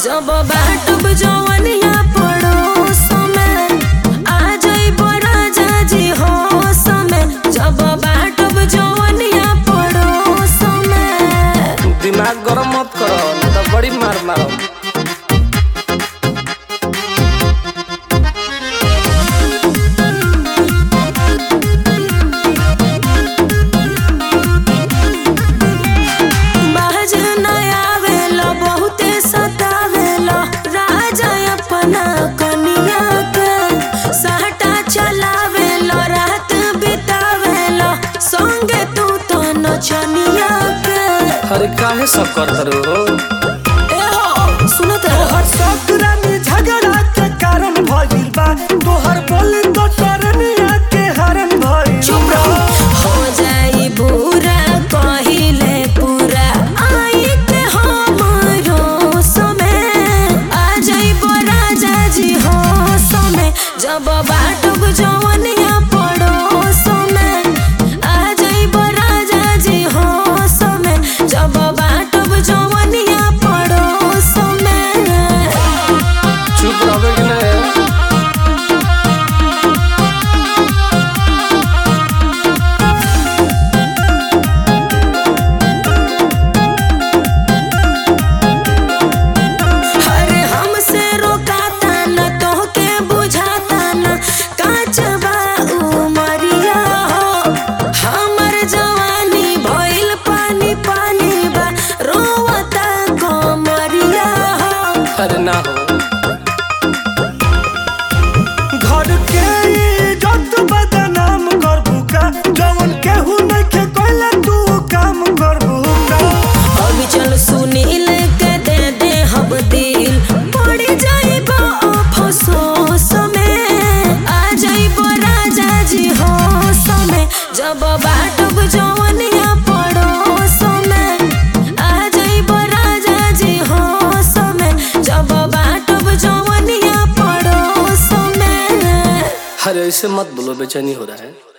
जब बाटब जवनिया पड़ोस में आ जाइब राजा जी होश में जब बाटब जवनिया पड़ोस में दिमाग गरम मत करो नहीं तो बड़ी मार मारो बाज नया वेला बहुते सतावेला राजा अपना कनिया के साटा चलावेला रात बितावेला संगे तू तो नचनिया के अरे काहे सब करत हो ए हो सुनत रहो तोहर ससुरा में झगड़ा के कारण भइल बा तोहर बोली तो तरनिया के हरण भइल चुप रहो हो जाई बुरा कहिले पूरा आई के हमरो समय आ जाई राजा जी हो समय जब बाटब जवनिया पड़ो समय आ जाई राजा जी हो समय जब बाटब जवनिया पड़ो समय चुप रहोगे कि नहीं अरे हमसे रोकाता न तोहके बुझाता न काचबा उमरिया हो हमर जवानी भइल पानी पानी बा रोवता कमरिया हो अरे ना हो घर के इज्जत बदनाम करबू का जवन केहू नइखे कइले तू काम करबू का अभी चल सुनील के दे दे हम दिल पड़ी जाइब अफसोस में आ जाइब राजा जी होश में जब बाटब जवनिया पड़ोस में आ जाइब राजा जी होश में जब बाटब जवनिया पड़ोस में अरे ऐसे मत बोलो बेचैनी हो रहा है